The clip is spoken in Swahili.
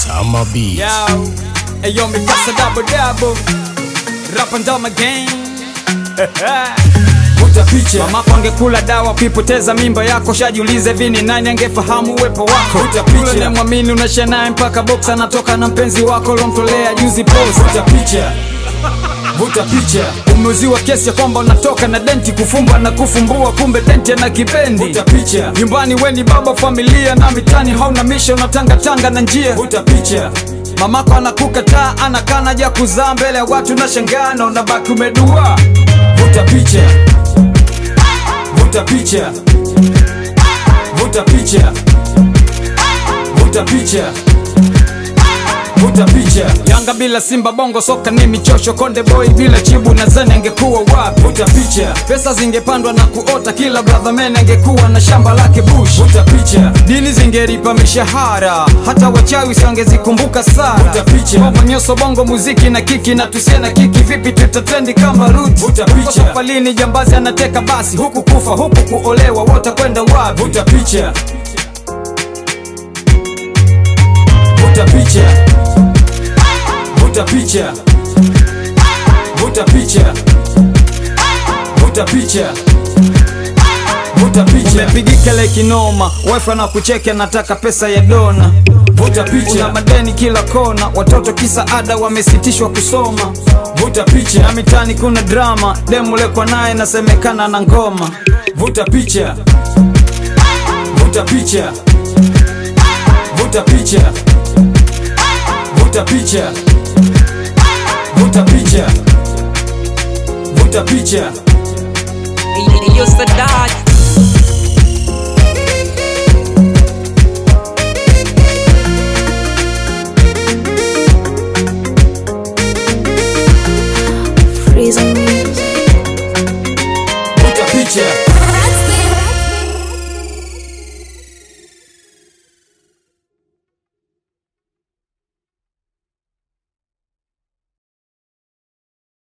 Summer Beats. Yo, hey yo, me pasa double double. Rap and down again. Vuta picha, Mamako angekula dawa kuipoteza mimba yako, shajiulize vini nani angefahamu uwepo wako. Vuta picha. Yule unayemwamini unashare naye mpaka box, anatoka na mpenzi wako lomtolea juzi post. vuta picha, vuta picha, Umeuziwa kesi ya kwamba unatoka na denti, kufumba na kufumbua, kumbe denti ana kipendi. vuta picha, Nyumbani we ni baba familia, na mitani hauna misha, unatangatanga na njia vuta picha, mamako anakukataa anakana ja kuzaa mbele ya watu na shangana unabaki umedua vuta picha, vuta picha, vuta picha, vuta picha, vuta picha, yanga bila simba bongo soka ni michosho konde boy bila chibu nazani angekuwa wapi vuta picha, pesa zingepandwa na kuota kila brother man angekuwa na shamba lake bush vuta picha, dini zingeripa mishahara hata wachawi siwangezikumbuka sara Vuta picha. Bongo nyoso bongo muziki na kiki na tusie na kiki vipi tutatendi kama ruti Vuta picha. Huko safalini jambazi anateka basi huku kufa huku kuolewa wote kwenda wapi vuta picha, vuta picha, vuta picha, vuta picha, vuta picha, vuta picha, umepigika le kinoma wife anakucheki anataka pesa ya dona vuta una picha, madeni kila kona watoto kisa ada wamesitishwa kusoma vuta na picha, mitani kuna drama demulekwa naye nasemekana na ngoma vuta picha, vuta picha, vuta picha, vuta picha, vuta picha, vuta picha. Yo, Sadat,